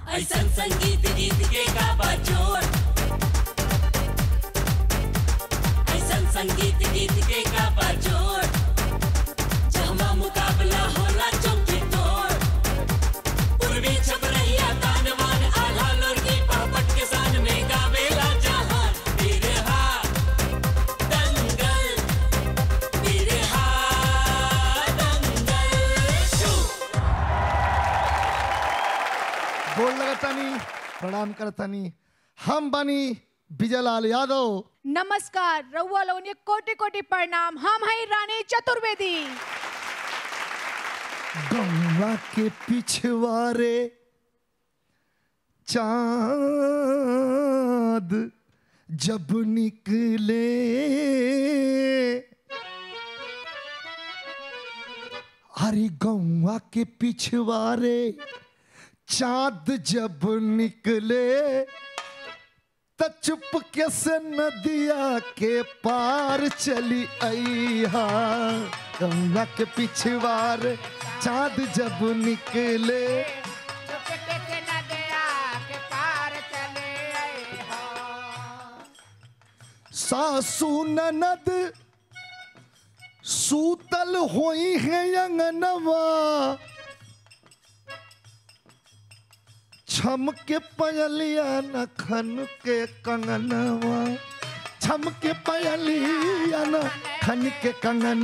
ऐसन संगीत गीत के का बजोर ऐसन संगीत गीत के का बजोर जहमा मुकाबला होला चौकी तोड़ पूर्वी छप रहिया तान मान आल्हा लोरगी पहपट के सान में गावेला जहान बिरहा दंगल बिरहा दंगल शू गोल लगतानी प्रणाम करतानी हम बनी विजयलाल यादव नमस्कार रउआ लोगन के कोटि कोटि प्रणाम हम हैं रानी चतुर्वेदी गंगा के पिछवारे चांद जब निकले अरे गौवा के पिछवारे चांद जब निकले त चुपके से नदिया के पार चली अइहा गंगा के पिछवार चांद जब निकले सासू ननद सूतल होई है अंगनवा छम के पयलिया न खन के कंगनवा छम के पयलिया न खन के कंगन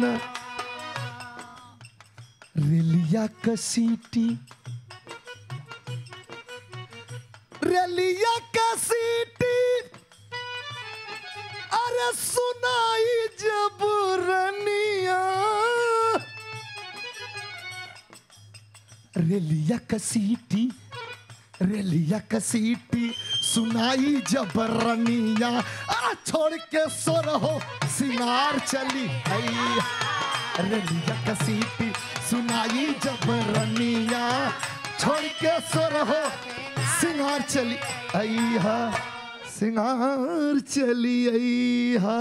रेलिया कसीटी रेलिया कसीटी अरे सुनाई जब रनिया रेलिया कसीटी रेलिया कसीटी सुनाई जब रनिया आ छोड़ के सोर हो सिंगार चली आई रेलिया कसीटी सुनाई जब रनिया छोड़ के सोर हो सिंगार चली आई हा सिंगार चली आई हा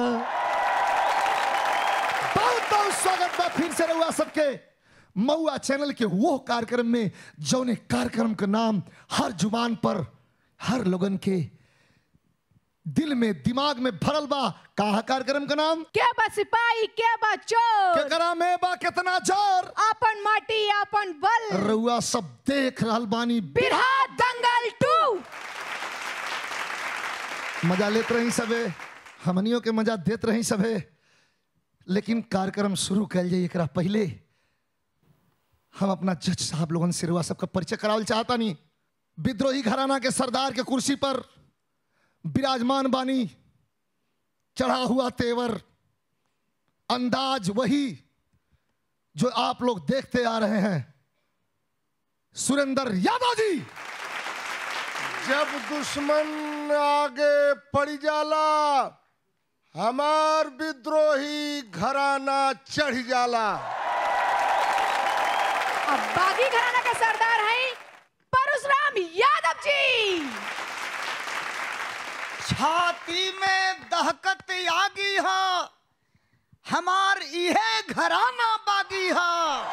बहुत बहुत स्वागत बा फिर से रहुआ सबके मऊआ चैनल के वो कार्यक्रम में जौने कार्यक्रम का नाम हर जुबान पर हर लोगन के दिल में दिमाग में भरल बा कहा कार्यक्रम का नाम क्या बा सिपाही क्या बा चोर केकरा में बा कितना जोर आपन माटी आपन बल रउआ सब देख रहल बानी बिरहा दंगल टू मजा लेत रही सबे हमनियों के मजा देत रही सबे लेकिन कार्यक्रम शुरू कल जाए एकरा पहले हम अपना जज साहब लोगन से रुआ सबका परिचय करावल चाहता नहीं विद्रोही घराना के सरदार के कुर्सी पर विराजमान बानी चढ़ा हुआ तेवर अंदाज वही जो आप लोग देखते आ रहे हैं सुरेंद्र यादव जी जब दुश्मन आगे पड़ जाला हमार विद्रोही घराना चढ़ जाला अब बागी घराना के सरदार हैं परशुराम यादव जी छाती में दहकत आगी हा हमार इहे घराना बागी हा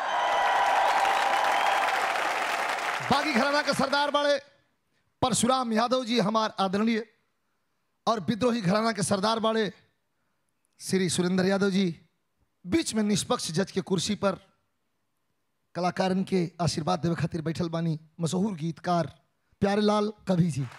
बागी घराना के सरदार बड़े परशुराम यादव जी हमार आदरणीय और विद्रोही घराना के सरदार बड़े श्री सुरेंद्र यादव जी बीच में निष्पक्ष जज के कुर्सी पर कलाकारन के आशीर्वाद देवे खातिर बैठल बानी मशहूर गीतकार प्यारेलाल कवि जी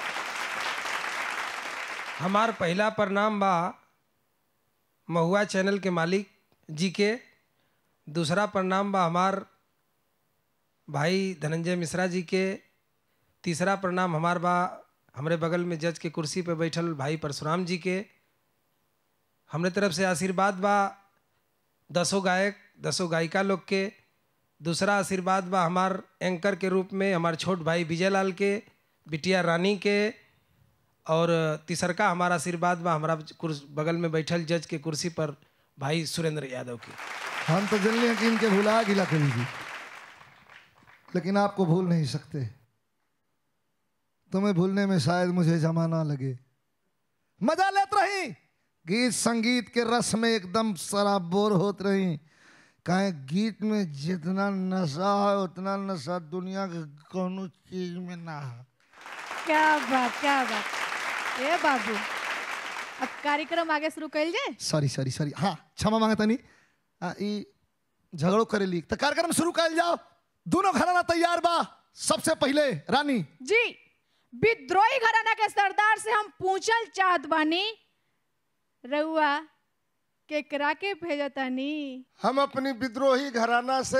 हमार पहला प्रणाम बा महुआ चैनल के मालिक जी के दूसरा प्रणाम बा हमार भाई धनंजय मिश्रा जी के तीसरा प्रणाम हमार बा हमरे बगल में जज के कुर्सी पे बैठल भाई परशुराम जी के हमरे तरफ से आशीर्वाद बा दसों गायक दसों गायिका लोग के दूसरा आशीर्वाद बा हमार एंकर के रूप में हमार छोट भाई विजयलाल के बिटिया रानी के और तीसरका हमारा आशीर्वाद बा हमारा कुर्स बगल में बैठल जज के कुर्सी पर भाई सुरेंद्र यादव की हम तो जल्दी कि इनके भुला गिला कवि जी लेकिन आपको भूल नहीं सकते तुम्हें भूलने में शायद मुझे जमाना लगे मजा लेत रही गीत संगीत के रस में एकदम शराबोर होत रही कहे गीत में जितना नशा है उतना नशा दुनिया के कोनो चीज में ना है क्या बात क्या बात ए बाबू अब कार्यक्रम आगे शुरू कर जाए सॉरी सॉरी सॉरी हाँ क्षमा मांगे तनी आ, ई झगड़ो करेली तो कार्यक्रम शुरू कर जाओ दोनों घराना तैयार बा सबसे पहले रानी जी विद्रोही घराना के सरदार से हम पूछल चाहत बानी रउआ केकरा के भेजतानी हम अपनी विद्रोही घराना से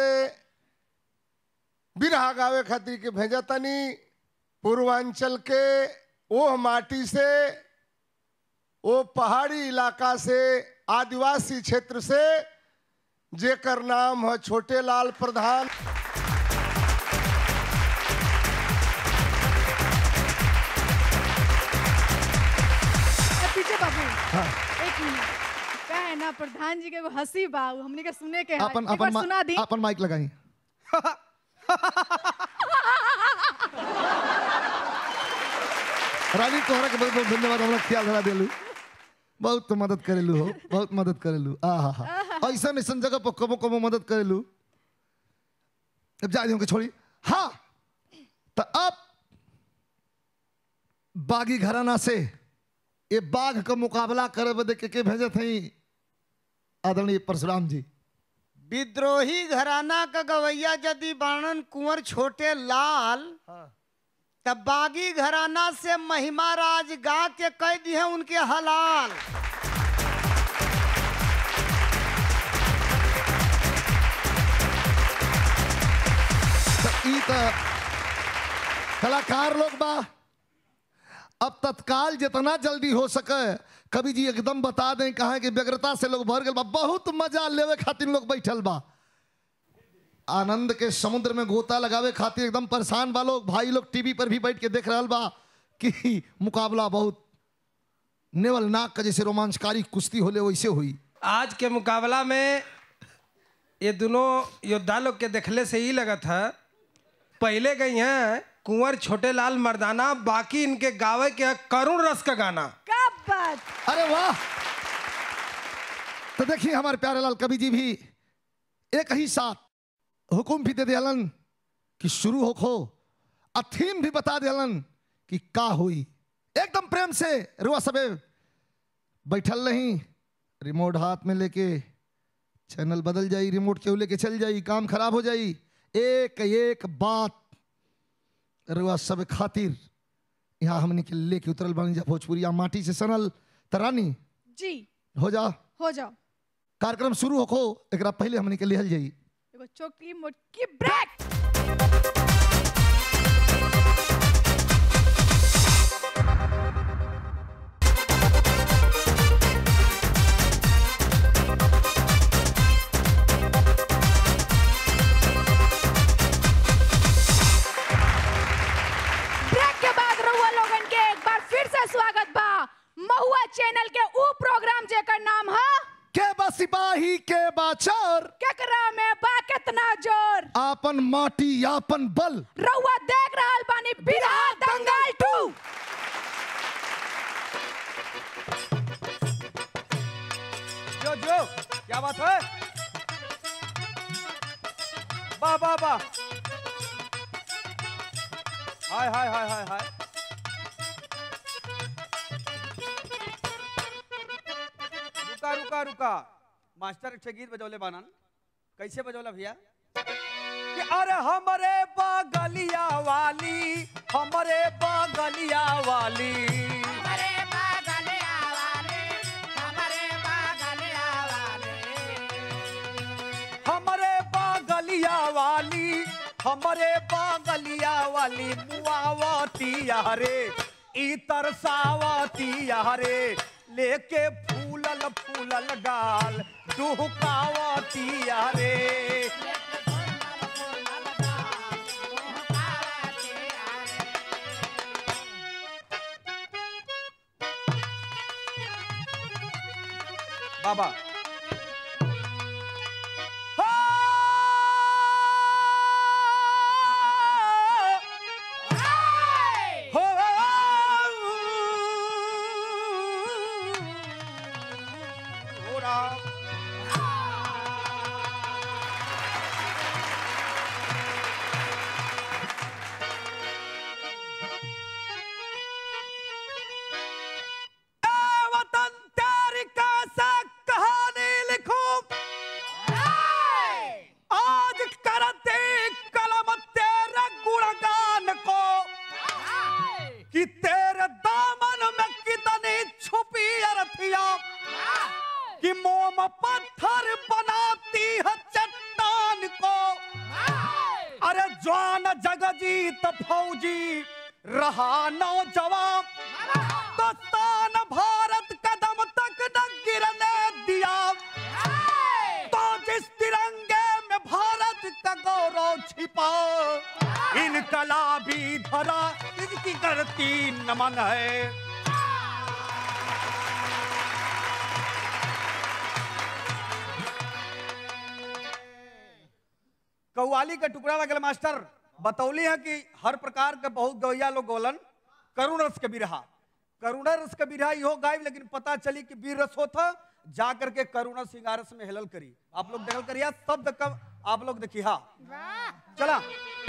बिरहा गावे खातिर के भेजा तनी पूर्वांचल के ओह माटी से ओ पहाड़ी इलाका से आदिवासी क्षेत्र से जेकर नाम है छोटे लाल प्रधान ए, पीछे बाबू हाँ एक मिनट का है ना प्रधान जी के एगो हंसी बा उ हमनी के सुने के है अपन एक बार अपन सुना दी मा- अपन माइक लगाई रानी तोहरा के बहुत बहुत धन्यवाद हमरा ख्याल धरा देलू बहुत मदद करेलू हो बहुत मदद करेलू आ हा हा ऐसा ऐसा जगह पर कबो कबो मदद करेलू अब जा के छोड़ी हाँ तो अब बागी घराना से ये बाघ का मुकाबला करे बदे के के भेजे थे आदरणीय परशुराम जी विद्रोही घराना का गवैया यदि वर्णन कुंवर छोटे लाल तब बागी घराना से महिमा राज गा के कह दी है उनके हलाल तो ई तो कलाकार लोग बा अब तत्काल जितना जल्दी हो सके कवि जी एकदम बता दें कहा कि व्यग्रता से लोग भर गए बा बहुत मजा लेवे खातिर लोग बैठल बा आनंद के समुद्र में गोता लगावे खातिर एकदम परेशान बा लोग भाई लोग टीवी पर भी बैठ के देख रहल बा कि मुकाबला बहुत नेवल नाक का जैसे रोमांचकारी कुश्ती होले वैसे हुई आज के मुकाबला में ये दोनों योद्धा लोग के देखले से ही लगा था पहले गई हैं कुंवर छोटे लाल मर्दाना बाकी इनके गावे के है करुण रस का गाना का बात अरे वाह तो देखिए हमारे प्यारे लाल कवि जी भी एक ही साथ हुकुम भी दे दिलन कि शुरू हो खो और थीम भी बता दिलन कि का हुई एकदम प्रेम से रुआ सबे बैठल नहीं रिमोट हाथ में लेके चैनल बदल जाई रिमोट केहू लेके चल जाई काम खराब हो जाई एक एक बात रुआ सब खातिर यहाँ हमने के लेके उतरल बानी जा भोजपुरिया माटी से सनल तरानी जी हो जा हो जाओ कार्यक्रम शुरू होखो एकरा पहले हमने के लिहल जाई एगो छोटी मोटकी ब्रेक ब्रेक के बाद रहुआ लोगन के एक बार फिर से स्वागत बा महुआ चैनल के ऊ प्रोग्राम जेकर नाम है के बा सिपाही के बा चोर केकरा में बा कितना जोर आपन माटी आपन बल रहुआ देख रहल बानी बिरहा दंगल टू जो जो क्या बात है वाह वाह वाह हाय हाय हाय हाय हाय रुका रुका रुका मास्टर एक ठे गीत बजौले बानन कैसे बजौला भैया कि अरे हमरे बगलिया वाली हमरे बगलिया वाली हमरे बगलिया वाली हमरे बगलिया वाली मुआवतिया रे ई तरसावतिया रे लेके फूलल फूलल गाल दुहकावतिया रे बाबा हो हो राम ज्वान जगजीत फौजी रहा नौजवान तो तान भारत कदम तक न गिरने दिया तो जिस तिरंगे में भारत का गौरव छिपा इनकलाबी धरा इसकी करती नमन है कव्वाली का टुकड़ा लगल मास्टर बतौली है कि हर प्रकार के बहुत गवैया लोग गोलन करुण रस के बिरहा करुण रस के बिरहा इहो गायब लेकिन पता चली कि वीर रस होता जा करके करुण सिंगारस में हेलल करी आप लोग देखल करिया शब्द कब आप लोग देखिए हाँ चला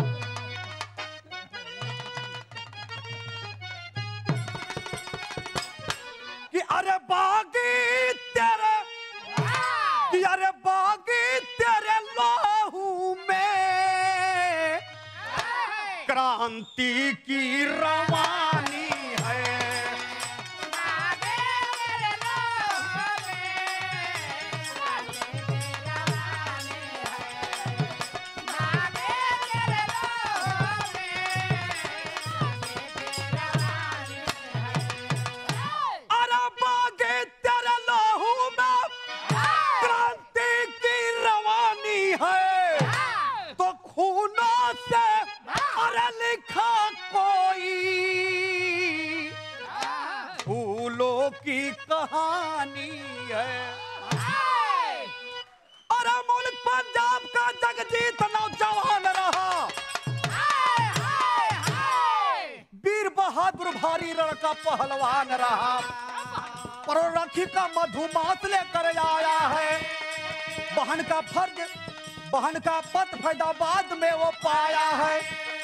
कि अरे बागी तेरे कि अरे बागी तेरे लहू में क्रांति की रवानी है अरे बागे तेरे लहू में क्रांति की रवानी है तो खूनों से अरे लिखा कोई फूलों की कहानी है अरे मुल्क पंजाब का जगजीत नौजवान रहा वीर बहादुर भारी रण का पहलवान रहा पर राखी का मधुमास लेकर आया है बहन का फर्ज बहन का पत फैदाबाद में वो पाया है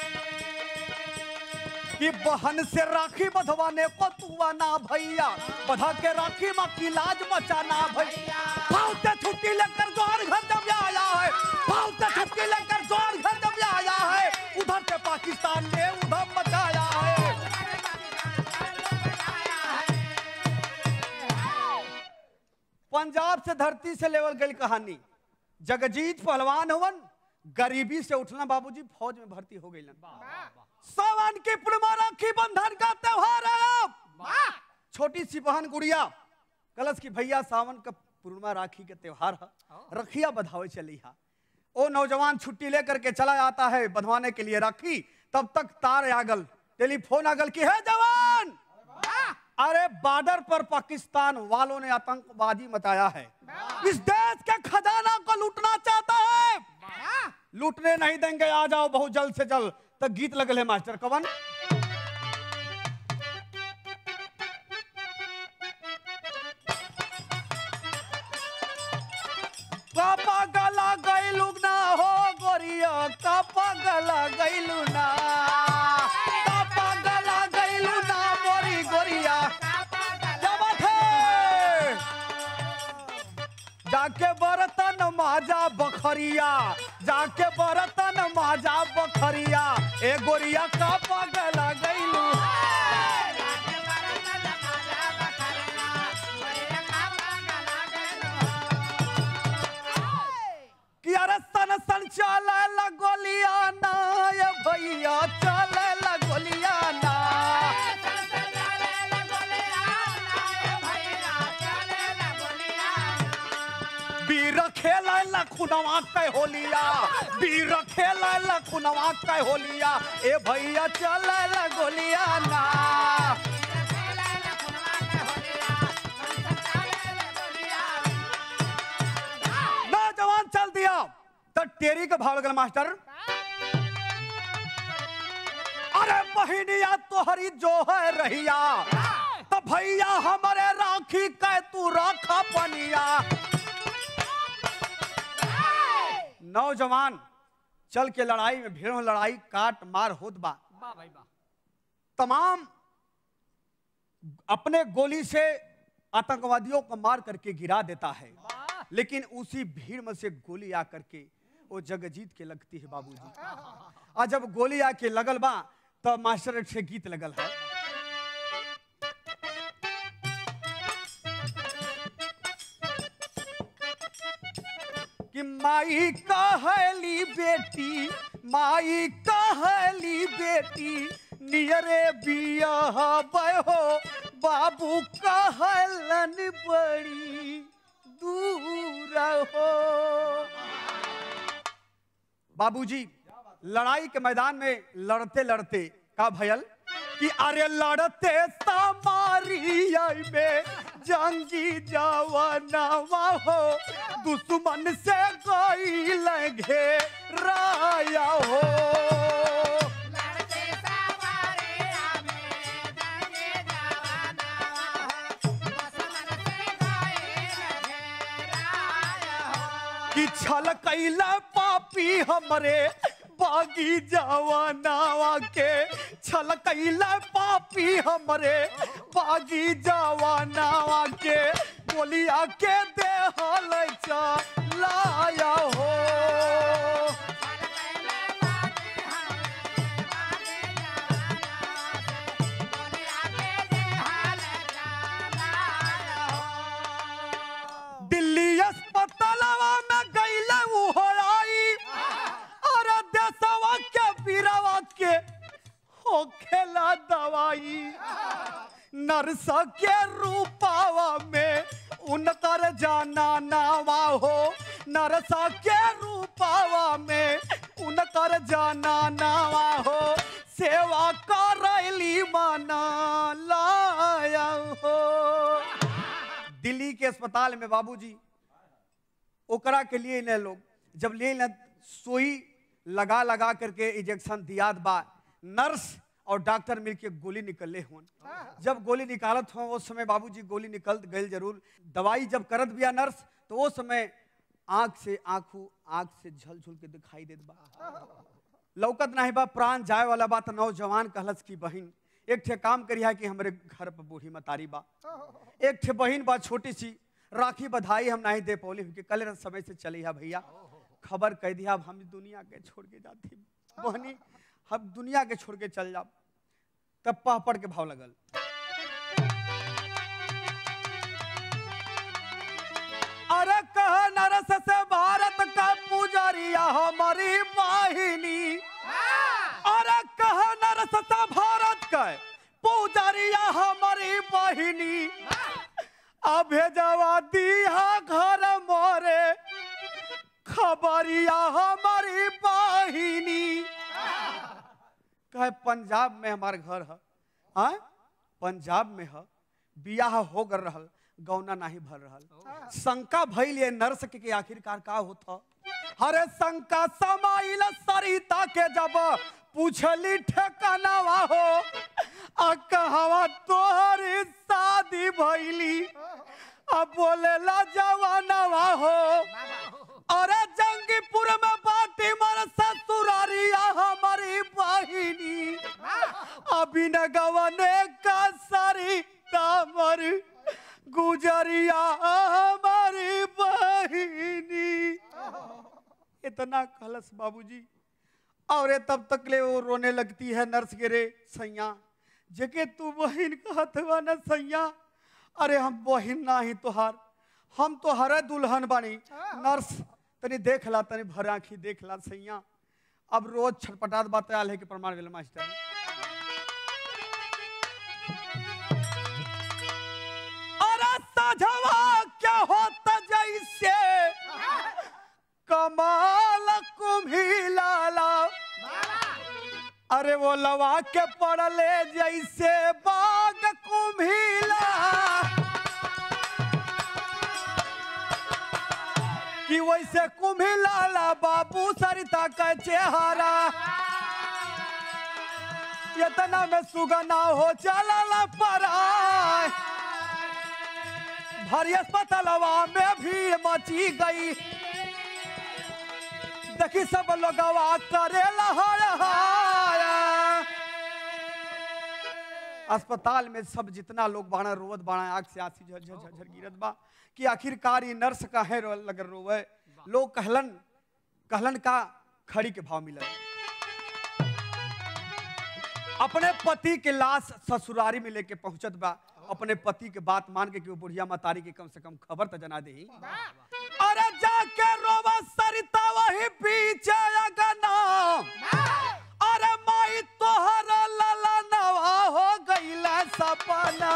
कि बहन से राखी बधवाने को तुआ ना भैया बधा के राखी माँ की लाज बचाना भैया भाव से छुट्टी लेकर जोर घर जब आया है भाव से छुट्टी लेकर जोर घर जब आया है उधर से पाकिस्तान ने उधर मचाया है पंजाब से धरती से लेवल गई कहानी जगजीत पहलवान हवन गरीबी से उठना बाबूजी फौज में भर्ती हो गई सावन की पूर्णिमा राखी बंधन का त्योहार है अब छोटी सी बहन गुड़िया कलश की भैया सावन का पूर्णिमा राखी के त्योहार है रखिया बधावे चली है ओ नौजवान छुट्टी लेकर के चला जाता है बंधवाने के लिए राखी तब तक तार आगल टेलीफोन आगल की है जवान अरे बॉर्डर पर पाकिस्तान वालों ने आतंकवादी मचाया है इस देश के खजाना को लूटना चाहता है लूटने नहीं देंगे आ जाओ बहुत जल्द से जल्द तक गीत लगल है मास्टर कवन कापा गला गैलू ना हो गोरिया कापा गला गैलू ना कापा गला गैलू ना मोरी गोरिया क्या बात है जाके बर्तन माजा बखरिया जाके बर्तन माजा बखरिया ए गोरिया कापा गला गैलू कि अरे सन सन चले लगोलिया ना ये भैया चले लगोलिया ना बीर खेला लखुनवा कै होलिया बीर खेला लखुनवा कै होलिया ए भैया चले लगोलिया ना नौजवान चल दिया तो टेरी का भाव लगल मास्टर अरे बहिनिया तोहरी जो है रहिया तो भैया हमारे राखी कै तू राखा पनिया नौजवान चल के लड़ाई में भीड़ में लड़ाई काट मार होत बा तमाम अपने गोली से आतंकवादियों को मार करके गिरा देता है लेकिन उसी भीड़ में से गोली आ करके वो जगजीत के लगती है बाबूजी और जब गोली आके लगल बा तब मास्टर से गीत लगल है कि माई कहली बेटी माई कहली बेटी नियरे बिया हो बाबू कहलन बड़ी दूर हो बाबूजी लड़ाई के मैदान में लड़ते लड़ते का भयल कि अरे लड़ते समारिया में जंगी जवानवा हो दुश्मन से गई लगे राया हो कि छल कैला पापी हमरे बागी जवानावा के छल कैला पापी हमरे बागी जवानावा के गोलिया के देहल लाया हो दिल्ली अस्पतालवा में गईले उ हो आई और देशवा के बीरवा के हो खेला दवाई नर्स के रूपावा में उनकर जाना नावा हो नर्स के रूपावा में उनकर जाना नावा हो सेवा करैली मना लाया हो दिल्ली के अस्पताल में बाबूजी ओकरा के लिए न लोग जब ले न सुई लगा लगा करके इंजेक्शन दियात बा नर्स और डॉक्टर मिलके गोली निकले होन जब गोली निकालत हो उस समय बाबूजी गोली निकल गई जरूर दवाई जब करत बिया नर्स तो उस समय आंख से आंखू आंख से झल झुल के दिखाई देत बा लौकत नहीं बा प्राण जाए वाला बा तो नौजवान कहलस की बहिन एक ठे काम करिया कि हमरे घर पर बूढ़ी मतारी बा एक ठे बहिन बा छोटी सी राखी बधाई हम नहीं दे पौली कि कल रात समय से चली है भैया खबर कह दिया अब हम दुनिया के छोड़ के जाती बहनी हम दुनिया के छोड़ के चल जाब तब पह पड़ के भाव लगल अरे कह नरस से भारत का पुजारिया हमारी वाहिनी अरे कह नरस से भारत का पुजारिया हमारी वाहिनी अभे जवा दिया घर मोरे खबरिया हमारी वाहिनी कहे पंजाब में हमार घर है हाँ पंजाब में है बियाह हो कर रहल गौना नहीं भर रहल शंका भइल ये नर्स के, के आखिरकार का होता हरे शंका समाइल सरिता के जब पूछली ठेकानावा हो आ कहवा तोहरी शादी भइली अब बोलेला जवानवा हो अरे जंगीपुर में बाटी मर ससुरारिया हमारी बहिनी अभी न गवने का सरिता मर गुजरिया हमारी बहिनी इतना कलश बाबूजी और ये तब तक ले वो रोने लगती है नर्स के रे सैया जके तू बहिन कहत बा न सैया अरे हम बहिन ना ही तोहार हम तो हरे दुल्हन बानी नर्स तनी देख ला तनी भर आंखी देख ला सैया अब रोज छटपटात बात आल है कि प्रमाण भेल मास्टर अरे साझवा क्या होता जैसे कमाल कुम्हिलाला अरे वो लवा के पड़ले जैसे बाग कुम्हिला कि वैसे कुम्हिलाला बाबू सरिता का चेहरा इतना में सुगना हो चला पराय भारी अस्पतालवा में भीड़ मची गई देखी सब लोगवा करेला हड़हाया अस्पताल में सब जितना लोग बाणा रोवत बाणा आग से आंसी झर झर झर गिरत बा कि आखिरकार ये नर्स काहे रो लगर रोवे लोग कहलन कहलन का खड़ी के भाव मिलल अपने पति के लाश ससुरारी में लेके पहुंचत बा अपने पति के बात मान के कि वो बुढ़िया मतारी के कम से कम खबर तो जना दे अरे जाके रोवा सरिता वही पीछे अगना अरे माई तोहर लला नवा हो गईल सपना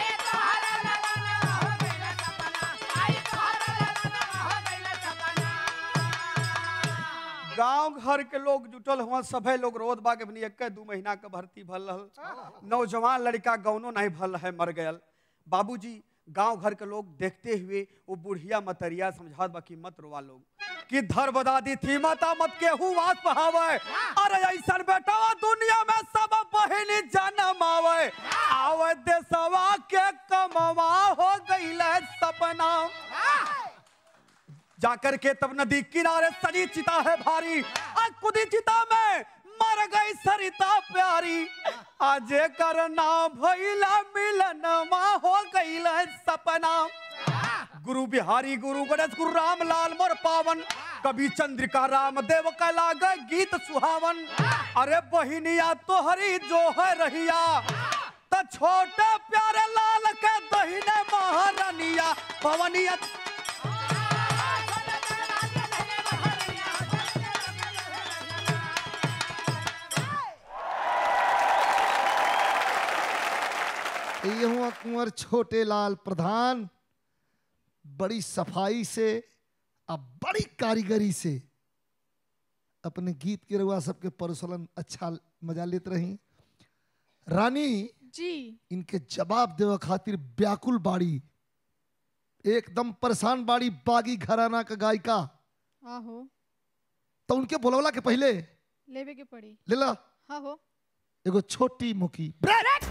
गांव घर के लोग जुटल हुआ सभे लोग रोद बाग अपनी एक दू महीना के भर्ती भल रहल नौजवान लड़का गौनो नहीं भल है मर गयल बाबूजी गांव घर के लोग देखते हुए वो बुढ़िया मतरिया समझात बा कि मत रोवा लोग कि धर बदादी थी माता मत के वास पहावे अरे ऐसा बेटा दुनिया में सब बहिनी जन्म आवे आवे देसवा के कमवा हो गईल सपना जाकर के तब नदी किनारे सजी चिता है भारी आज खुदी चिता में मर गई सरिता प्यारी आज करना भैला मिलन हो गई सपना गुरु बिहारी गुरु गणेश गुरु राम लाल मोर पावन कवि चंद्रिका राम देव का लाग गीत सुहावन अरे बहिनिया तोहरी जो है रहिया तो छोटे प्यारे लाल के दहीने महारानिया पवनिया ये हुआ कुंवर छोटे लाल प्रधान बड़ी सफाई से अब बड़ी कारीगरी से अपने गीत के रुआ सबके परसलन अच्छा मजा लेते रही रानी जी इनके जवाब देवे खातिर व्याकुल बाड़ी एकदम परेशान बाड़ी बागी घराना का गायिका आहो तो उनके बोलवला के पहले लेवे के पड़ी लेला हाँ हो एगो छोटी मुकी ब्रेक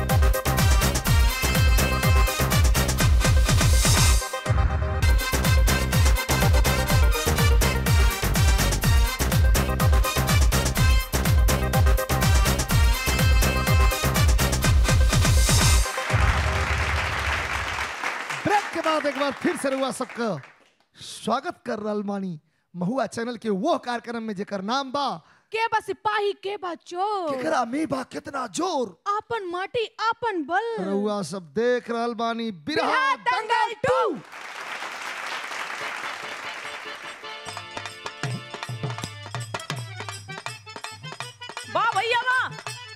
ब्रेक के बाद एक बार फिर से रुआ सबका स्वागत कर रहल मानी महुआ चैनल के वो कार्यक्रम में जेकर नाम बा के बा सिपाही के बा चोर केकरा में बा कितना जोर आपन माटी आपन बल रउआ सब देख रहल बानी बिरहा बिरहा दंगल टू वाह भैया वाह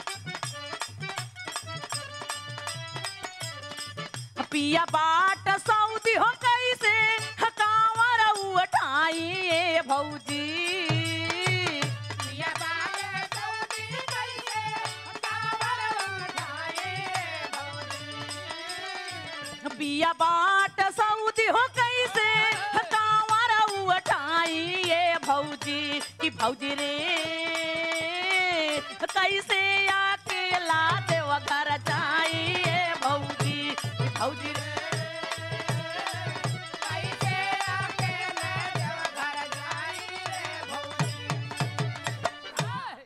पिया बाट सऊदी हो कैसे हकावर उठाई ए भौजी पिया बाट सऊदी कैसे हकावर उठाई पिया बाट सऊदी हो कैसे हकावर उठाई ए भौजी कि भौजी रे कैसे अकेला देव घर जाइए भौजी भौजी रे कैसे अकेला देव घर जाइए भौजी आय।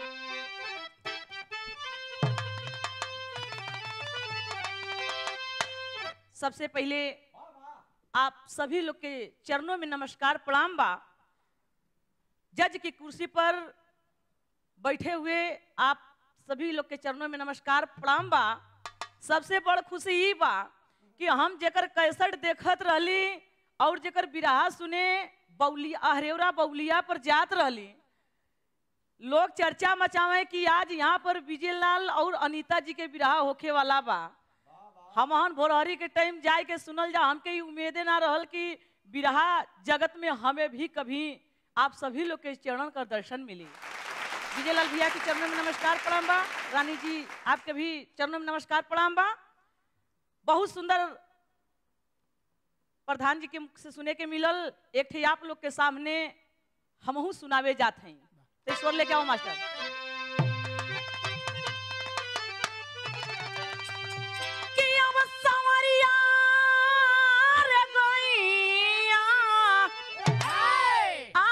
सबसे पहले आप सभी लोग के चरणों में नमस्कार प्रणाम बा जज की कुर्सी पर बैठे हुए आप सभी लोग के चरणों में नमस्कार प्रणाम बा सबसे बड़ खुशी ई बा कि हम जेकर कैसेट देखत रहली और जेकर बिराहा सुने बौली अहरेवरा बौलिया पर जात रहली लोग चर्चा मचावे कि आज यहाँ पर विजय लाल और अनीता जी के बिराहा होखे वाला बा हम हन भोरहरी के टाइम जाए के सुनल जा हमके ई उम्मीदे ना रहल कि बिरहा जगत में हमें भी कभी आप सभी लोग के चरण का दर्शन मिली विजय लाल भैया के चरणों में नमस्कार प्रणाम बा रानी जी आपके भी चरणों में नमस्कार प्रणाम बा बहुत सुंदर प्रधान जी के मुख से सुने के मिलल एक ठे आप लोग के सामने हमहू सुनावे जात हैं तो ईश्वर लेके आओ मास्टर कि अब संवरिया रे गइया आ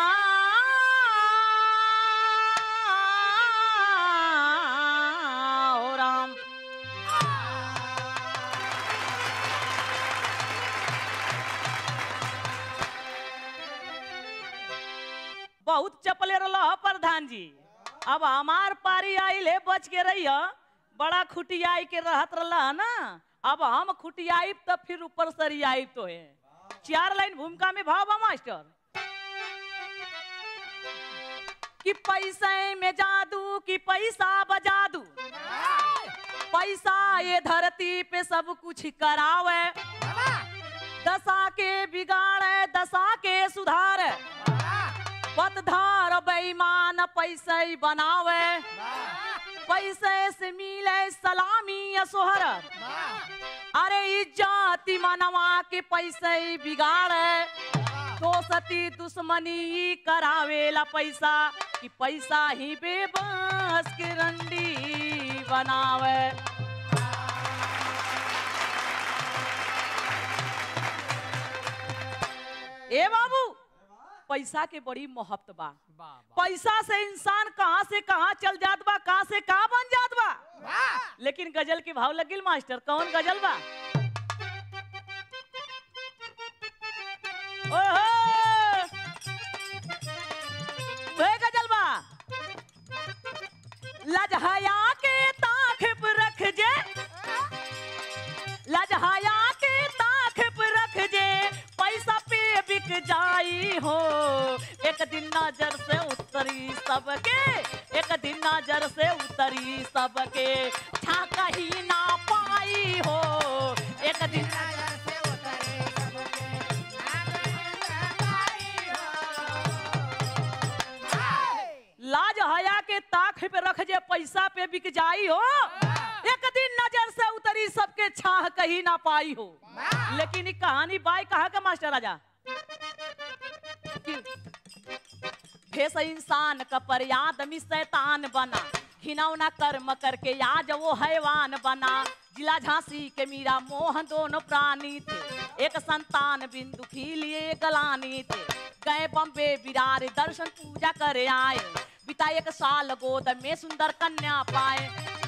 ओ राम बहुत चपले रह प्रधान जी अब हमार पारी आइले बच के रही बड़ा खुटियाई के रहत रहा ना अब हम खुटियाई तो फिर ऊपर सरियाई तो है चार लाइन भूमिका में भाव बा मास्टर कि पैसे में जादू कि पैसा बजादू पैसा ये धरती पे सब कुछ करावे दशा के बिगाड़े दशा के सुधारे पतधार बेईमान पैसे ही बनावे पैसे से मिले सलामी या सोहरत अरे इज्जत मनवा के पैसे ही बिगाड़े दोस्ती दुश्मनी ही करावेला पैसा कि पैसा ही बेबस के रंडी बनावे ए बाबू पैसा के बड़ी मोहब्बत बा पैसा से इंसान कहाँ से कहाँ चल जात बा कहाँ से कहाँ बन जात बा लेकिन गजल के भाव लगिल मास्टर कौन गजल बा ओहो वह गजल बा लजहया के ताख पे रख जे लजहया के ताख पे रख जे पैसा पे बिक जाई हो एक दिन नजर से उतरी सबके एक दिन नजर से उतरी सबके छा कहीं ना पाई हो एक दिन नजर से उतरी सबके लाज हया के ताख पे रख जे पैसा पे बिक जाई हो एक दिन नजर से उतरी सबके छाह कहीं ना पाई हो लेकिन ई कहानी बाई कहा का मास्टर राजा भेष इंसान का पर आदमी शैतान बना हिनौना कर्म करके आज वो हैवान बना जिला झांसी के मीरा मोहन दोनों प्राणी थे एक संतान बिंदु की लिए गलानी थे गए बम्बे विरार दर्शन पूजा करे आए बिता एक साल गोद में सुंदर कन्या पाए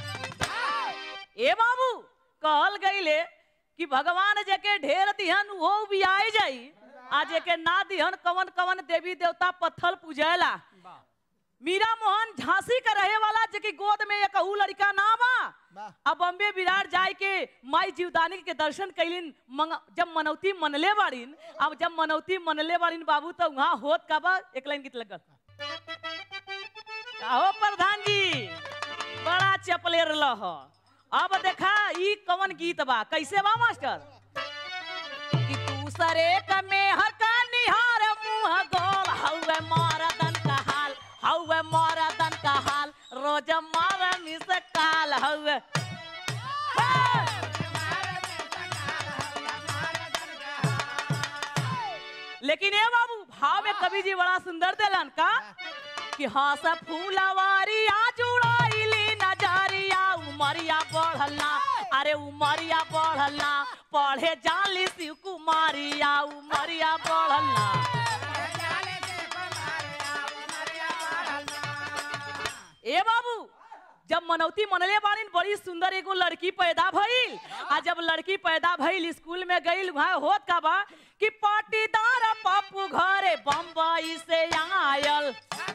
ए बाबू कहल गईले कि भगवान जेके ढेर दिहन वो भी आए जाई आ जेके ना दिहन कवन कवन देवी देवता पत्थल पूजेला मीरा मोहन झांसी का रहे वाला जेकी गोद में एक अहू लड़का ना बा अब बम्बे विराट जाए के माई जीवदानी के दर्शन कैलिन मंग- जब मनौती मनले बाड़ीन अब जब मनौती मनले बाड़ीन बाबू तो वहाँ होत का बा एक लाइन गीत लगल हो प्रधान जी बड़ा चपलेर लह अब देखा ई कवन गीत बा कैसे बा मास्टर कि दूसरे का मेहर का निहार मुंह गोल हौवे मरदन का हाल हौवे मरदन का हाल रोज मार मिस काल हौवे लेकिन ए बाबू भाव में कवि जी बड़ा सुंदर देलन का कि हाँ सब फूलवारिया जुड़ाइली नजरिया उमरिया बढ़ला अरे उमरिया बढ़ला पढ़े जाली शिव कुमारिया उमरिया बढ़ला ए बाबू जब मनौती मनले बाड़ीन बड़ी सुंदर एगो लड़की पैदा भइल आ जब लड़की पैदा भइल स्कूल में गइल वहाँ होत का बा कि पाटीदार पापू घरे बम्बई से आयल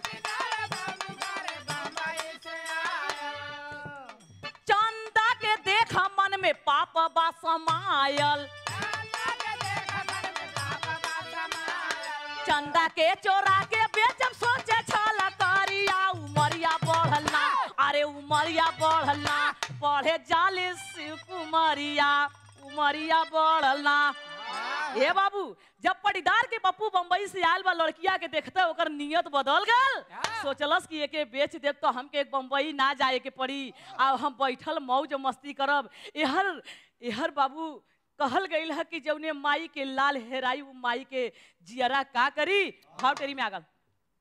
चंदा के देख मन में पाप बा समायल चंदा के चोरा के बेचब सोचे छला करिया उमरिया बढ़ला अरे उमरिया बढ़ला पढ़े जाले शिव कुमारिया उमरिया बढ़ला ए बाबू जब पटीदार के पप्पू बम्बई से आयल बा लड़किया के देखते ओकर नियत बदल गल सोचलस कि एके बेच देब तो हमके एक बम्बई ना जाए के पड़ी अब हम बैठल मौज मस्ती करब एहर एहर बाबू कहल गईल है कि जौने माई के लाल हेराई वो माई के जियरा का करी भाव टेरी में आगल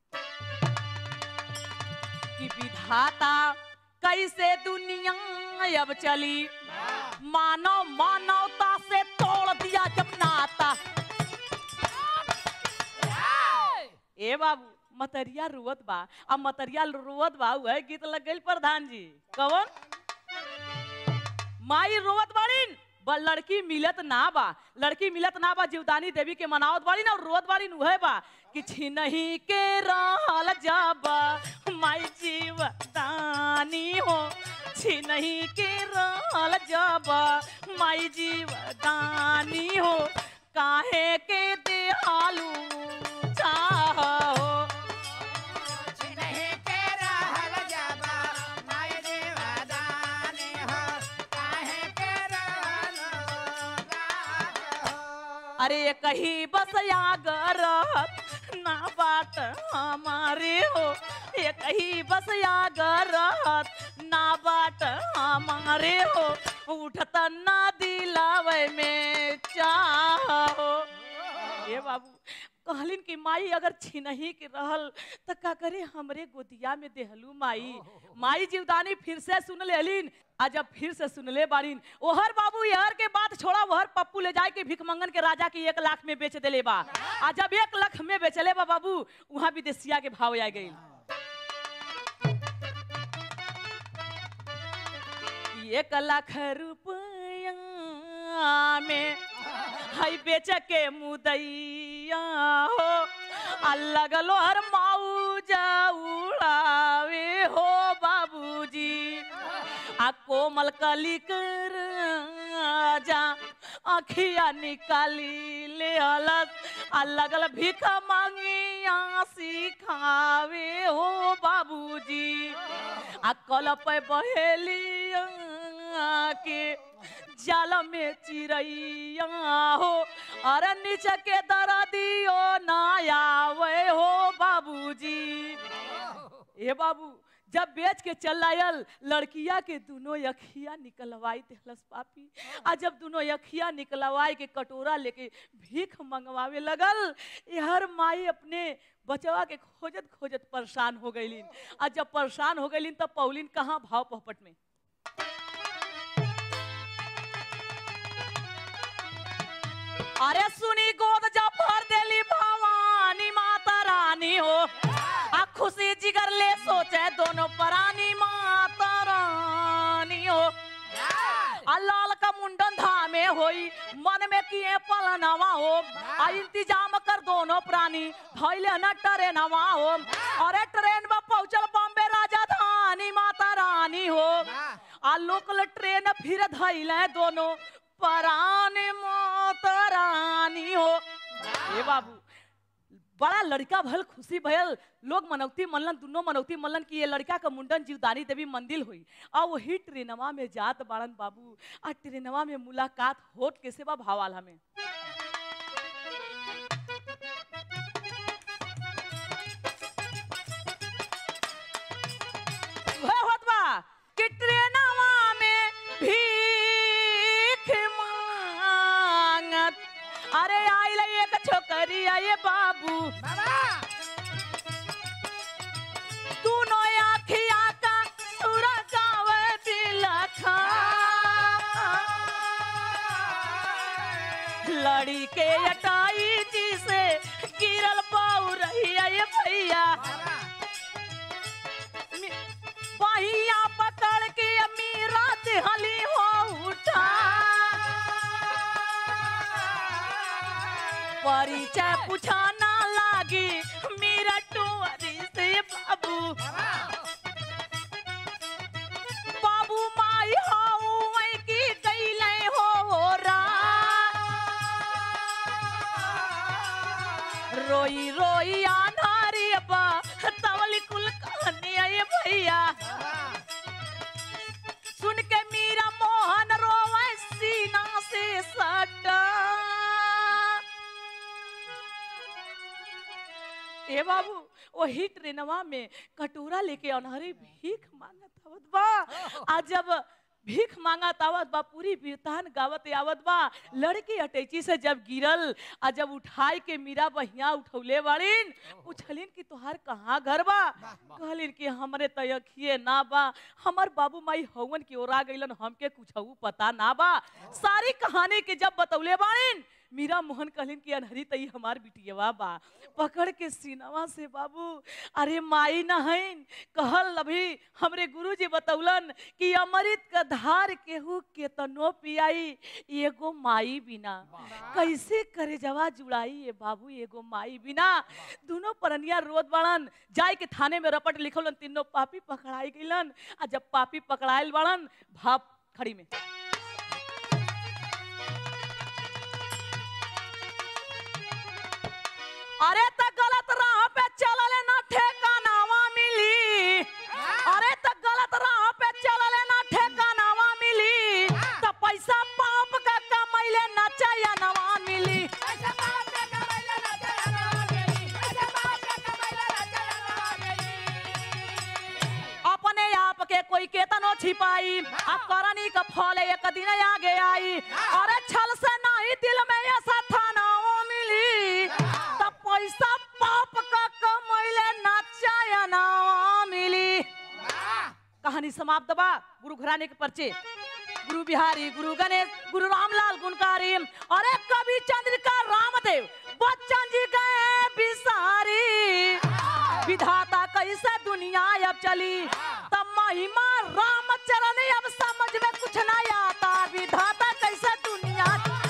कि विधाता कैसे दुनिया अब चली मानव मानवता से तोड़ दिया जब नाता ए बाबू मतरिया रुवत बा अब मतरिया रुवत बा वह गीत लग गई प्रधान जी कवन माई रोवत बाड़ीन ब लड़की मिलत ना बा लड़की मिलत ना बा जीवदानी देवी के मनावत बाड़ीन और रोवत बाड़ीन उहे बा कि छिनही के रहल जब माई जीवदानी हो छिनही के रहल जब माई जीवदानी हो काहे के देहालू चाहो छिनही अरे ये कहीं बस यागर ना बात हमारे हो ये कहीं बस यागर ना बात हमारे हो उठत ना दिलावे में चाहो ए बाबू कहलिन कि माई अगर छिनही के रहल त का करे हमरे गोदिया में देहलू माई माई जीवदानी फिर से सुन लेलिन आ जब फिर से सुन ले बारिन ओहर बाबू यार के बात छोड़ा ओहर पप्पू ले जाए के भिखमंगन के राजा के एक लाख में बेच देले बा आ जब एक लाख में बेचले बा बाबू वहां विदेशिया के भाव आ गई एक लाख रुपया में हई बेच के मुदैया हो आ लगलो हर मौजा उड़ावे हो बाबूजी आ कोमल कली कर जा अखिया निकाली ले अलग आ लगल भीख मांगिया सिखावे हो बाबूजी आ कल पे बहेलिया के जाल में चिड़ैया हो अरे नीचे के दर दियो ना आवे हो बाबूजी ए बाबू जब बेच के चल आयल लड़किया के दोनों अखिया निकलवाई देहलस पापी आ जब दोनों अखिया निकलवाई के कटोरा लेके भीख मंगवावे लगल हर माई अपने बचवा के खोजत खोजत परेशान हो गईलिन आ जब परेशान हो गईलिन तब पौलिन कहाँ भाव पहपट में अरे सुनी गोद जब भर देली भवानी माता रानी हो आ खुशी जिगर ले सोचे दोनों परानी माता रानी हो आ लाल का मुंडन धामे होई मन में किए पलनवा हो आ इंतजाम कर दोनों प्राणी धैले न ट्रेनवा हो अरे ट्रेन में पहुंचल बॉम्बे राजधानी माता रानी हो आ लोकल ट्रेन फिर धैले दोनों परानी माता रानी हो ए बाबू बड़ा लड़का भल खुशी भयल लोग मनौती मनलन दोनों मनौती मनलन कि ये लड़का का मुंडन जीवदानी देवी मंदिर हुई और वही ट्रेनवा में जात बाड़न बाबू आ ट्रेनवा में मुलाकात होत के सेवा भावाल हमें वह होत बा कि ट्रेनवा में भीख मांगत अरे आइल एक छोकरी आये बाबू दोनों आखिया का सुरा गावे दिलखा लड़ी के अटाई जी से गिरल पाऊ रही आये भैया मी- बहिया पकड़ के मीरा दिहली हो उठा परिचय पूछाना लागी मीरा टुअरी से बाबू बाबू माई हाउ वही की गईले हो रा रोई रोई आनारी बा तवली कुल कहानी आए भैया सुन के मीरा मोहन रोवे सीना से सटा ए बाबू वही ट्रेनवा में कटोरा लेके अनहरी भीख मांगत आवत बा आ जब भीख मांगत आवत बा पूरी बिरतान गावत आवत बा लड़की अटैची से जब गिरल आ जब उठाई के मीरा बहिया उठौले बाड़ीन पूछलिन कि तोहार कहाँ घर बा कहलिन कि हमरे तयखिए ना बा हमर बाबू माई हवन की ओरा गइलन हमके कुछ पता ना बा सारी कहानी के जब बतौले बाड़ीन मीरा मोहन कहलिन कि अनहरी तई हमार बिटियवा बा पकड़ के सीनवा से बाबू अरे माई नहैन कहल अभी हमरे गुरुजी बतौलन कि अमृत का धार केहू केतनो पियाई एगो माई बिना कैसे करे जवा जुड़ाई ये बाबू एगो माई बिना दोनों परनिया रोद बड़न जाय के थाने में रपट लिखलन तीनों पापी पकड़ाई गइलन आ जब पापी पकड़ाइल बड़न भाप खड़ी में अरे त गलत राह पे चलले ना ठेकानावा मिली अरे त गलत राह पे चलले ना ठेकानावा मिली त पैसा पाप का कमैले ना चयनवा मिली छिपाई आ करनी का फल एक दिन आगे आई अरे छल से नहीं दिल में ऐसा थाना मिली तब पैसा पाप का कमैले नाचा ना मिली कहानी समाप्त बा गुरु घराने के पर्चे गुरु बिहारी गुरु गणेश गुरु रामलाल गुणकारी अरे कवि चंद्रिका रामदेव बच्चन जी गए बिसारी विधाता कैसे दुनिया अब चली तब महिमा रामचरण अब समझ में कुछ नहीं आता विधाता कैसे दुनिया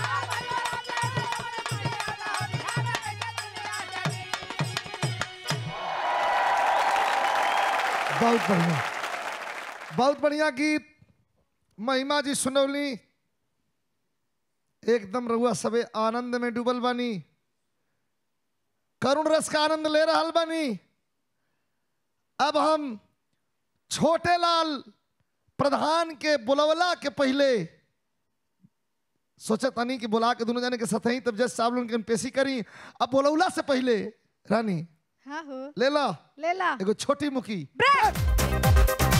बहुत बढ़िया बहुत बढ़िया गीत महिमा जी सुनौली एकदम रहुआ सबे आनंद में डूबल बानी करुण रस का आनंद ले रहल बानी अब हम छोटे लाल प्रधान के बुलवला के पहले सोचा तानी कि बुला के दोनों जाने के साथ ही तब जज साहब लोगन के पेशी करी अब बुलवला से पहले रानी हाँ हो ले ला ले ला एगो छोटी मुखी ब्रेक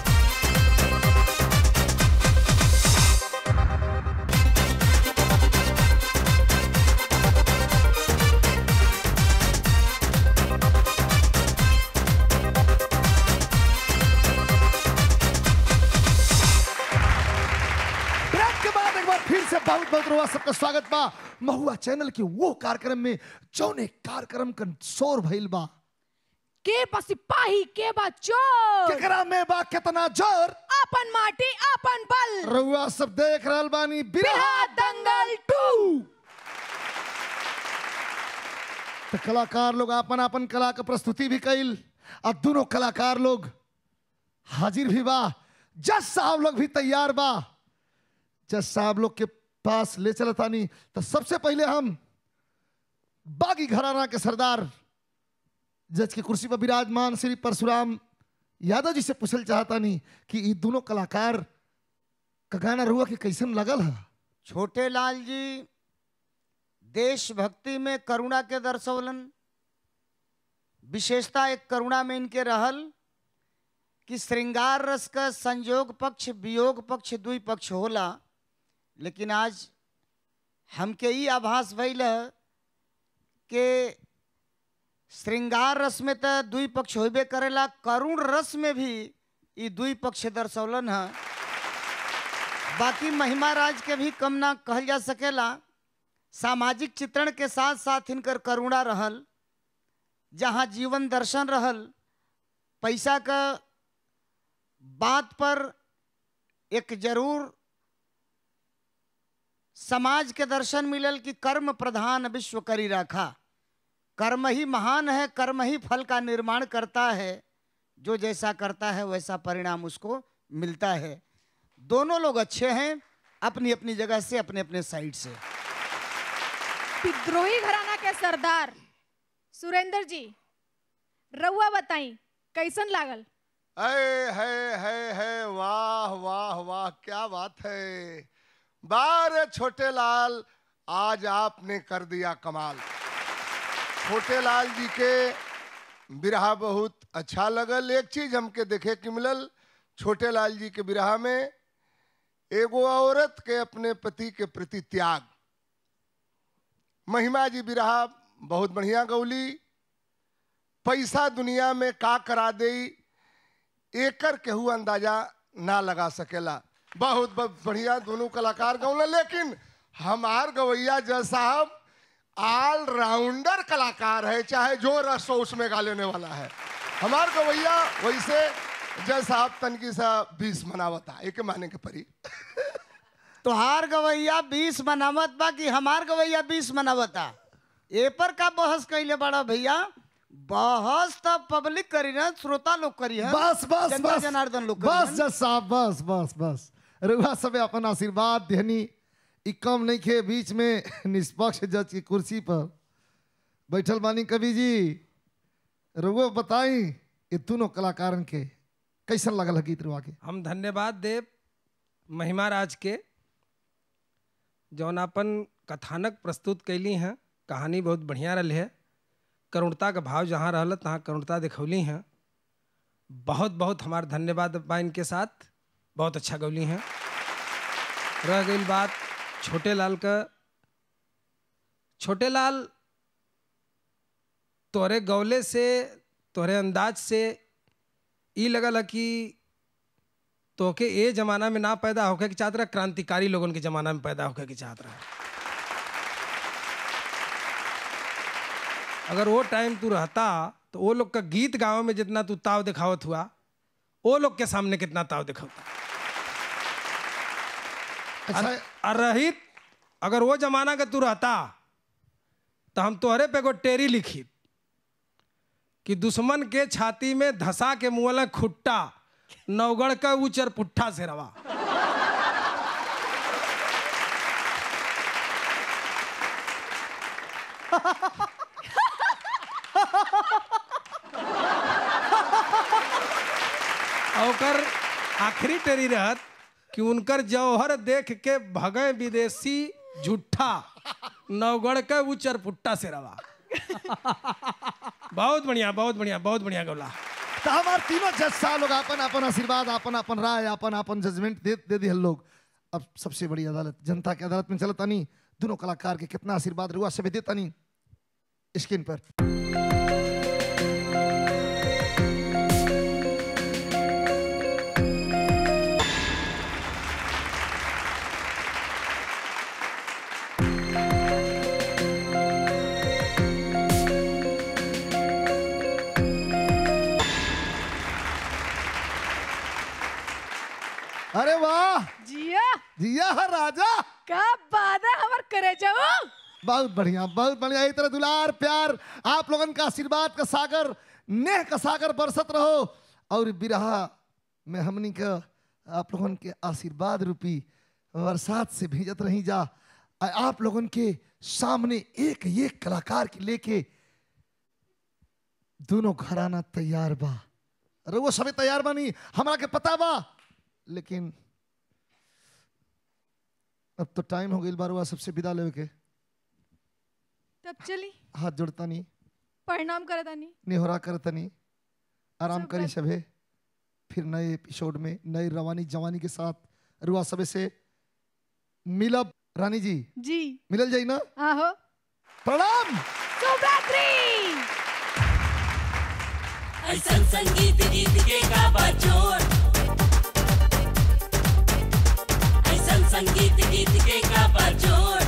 ब्रेक के बाद एक बार फिर से बहुत बहुत रुआ सबका स्वागत बा महुआ चैनल के वो कार्यक्रम में जौने कार्यक्रम का शोर भइल बा के बा सिपाही के बा चोर केकरा में बा कितना जोर अपन माटी अपन बल रउआ सब देख रहल बानी बिरहा बिहार दंगल टू तो कलाकार लोग अपन अपन कला के प्रस्तुति भी कइल और दोनों कलाकार लोग हाजिर भी बा जज साहब लोग भी तैयार बा जज साहब लोग के पास ले चलतानी तो सबसे पहले हम बागी घराना के सरदार जज की कुर्सी पर विराजमान श्री परशुराम यादव जी से पूछल चाहतानी कि ये दोनों कलाकार का गाना रुआ के कैसन लगल है छोटे लाल जी देशभक्ति में करुणा के दर्शौलन विशेषता एक करुणा में इनके रहल कि श्रृंगार रस का संयोग पक्ष वियोग पक्ष दुई पक्ष होला लेकिन आज हमके ई आभास भइल है कि श्रृंगार रस में तो दुई पक्ष होबे करेला करुण रस में भी ई दुई पक्ष दर्शौलन है बाकी महिमा राज के भी कम ना कहल जा सकेला सामाजिक चित्रण के साथ साथ इनकर करुणा रहल जहाँ जीवन दर्शन रहल पैसा का बात पर एक जरूर समाज के दर्शन मिलल कि कर्म प्रधान विश्व करी रखा कर्म ही महान है कर्म ही फल का निर्माण करता है जो जैसा करता है वैसा परिणाम उसको मिलता है दोनों लोग अच्छे हैं अपनी अपनी जगह से अपने अपने साइड से विद्रोही घराना के सरदार सुरेंद्र जी रउआ बताई कैसन लागल है है है है वाह वाह वाह क्या बात है बारे छोटे लाल आज आपने कर दिया कमाल छोटे लाल जी के बिरहा बहुत अच्छा लगल एक चीज हमके देखे के मिलल छोटे लाल जी के बिरहा में एगो औरत के अपने पति के प्रति त्याग महिमा जी बिरहा बहुत बढ़िया गौली पैसा दुनिया में का करा दे एकर केहू अंदाजा ना लगा सकेला बहुत बहुत बढ़िया दोनों कलाकार गौले लेकिन हमार गवैया जज साहब ऑलराउंडर कलाकार है चाहे जो रस हो उसमें गा लेने वाला है हमार गवैया वैसे जज साहब तनकी सा बीस मनावता एक माने के परी तोहार गवैया बीस मनावत बा कि हमार गवैया बीस मनावता ए पर का बहस कैले बड़ा भैया बहस तो पब्लिक करी ना श्रोता लोग करी है बस बस जनता बस जनार्दन लोग बस करी जज साहब बस बस बस रुआ सबे अपन आशीर्वाद देहनी ई कम नहीं खे बीच में निष्पक्ष जज की कुर्सी पर बैठल बानी कवि जी रुआ बताई ये दोनों कलाकारन के कैसन लगल है गीत रुआ के हम धन्यवाद देव महिमा राज के जौन अपन कथानक प्रस्तुत कैली हैं कहानी बहुत बढ़िया रही है करुणता का भाव जहाँ रहल तहाँ करुणता दिखौली हैं बहुत बहुत हमार धन्यवाद बा इनके साथ बहुत अच्छा गौली हैं रह गई बात छोटे लाल का छोटे लाल तोहरे गौले से तोहरे अंदाज से ई लगल है कि तोके ए जमाना में ना पैदा होके के चाहत रहा क्रांतिकारी लोगन के जमाना में पैदा होके के चाहत रहा अगर वो टाइम तू रहता तो वो लोग का गीत गाँव में जितना तू ताव दिखावत हुआ वो लोग के सामने कितना ताव दिखावता अच्छा और रहित अगर वो जमाना का तू रहता तो हम तोहरे पे एगो टेरी लिखी कि दुश्मन के छाती में धसा के मुँह खुट्टा नवगढ़ का ऊचर पुट्ठा से रवा और ओकर आखिरी टेरी रहत कि उनकर जौहर देख के भगे विदेशी झूठा नवगढ़ के ऊचर पुट्टा से रवा बहुत बढ़िया बहुत बढ़िया बहुत बढ़िया गौला तो हमार तीनों जज साहब लोग अपन अपन आशीर्वाद अपन अपन राय अपन अपन जजमेंट दे दे दी लोग अब सबसे बड़ी अदालत जनता की अदालत में चलता नहीं दोनों कलाकार के कितना आशीर्वाद रुआ सभी देता नहीं स्क्रीन पर अरे वाह जिया जिया है राजा का बात है हमर करे जाओ बहुत बढ़िया बहुत बढ़िया इस तरह दुलार प्यार आप लोगन का आशीर्वाद का सागर नेह का सागर बरसत रहो और बिरहा में हमनी का आप लोगन के आशीर्वाद रूपी बरसात से भेजत रही जा आ आप लोगन के सामने एक एक कलाकार के लेके दोनों घराना तैयार बा अरे वो सभी तैयार बानी हमरा के पता बा लेकिन अब तो टाइम हो गई बार सबसे विदा लेवे के तब चली हाथ जोड़ता नहीं परिणाम करता नहीं निहोरा करता नहीं आराम सब करी बात- सभे फिर नए एपिसोड में नई रवानी जवानी के साथ रुआ सबे से मिलब रानी जी जी मिलल जाई ना आहो प्रणाम शुभरात्रि ऐसन संगीत गीत के का बचोर ऐसन संगीत गीत के का बचोर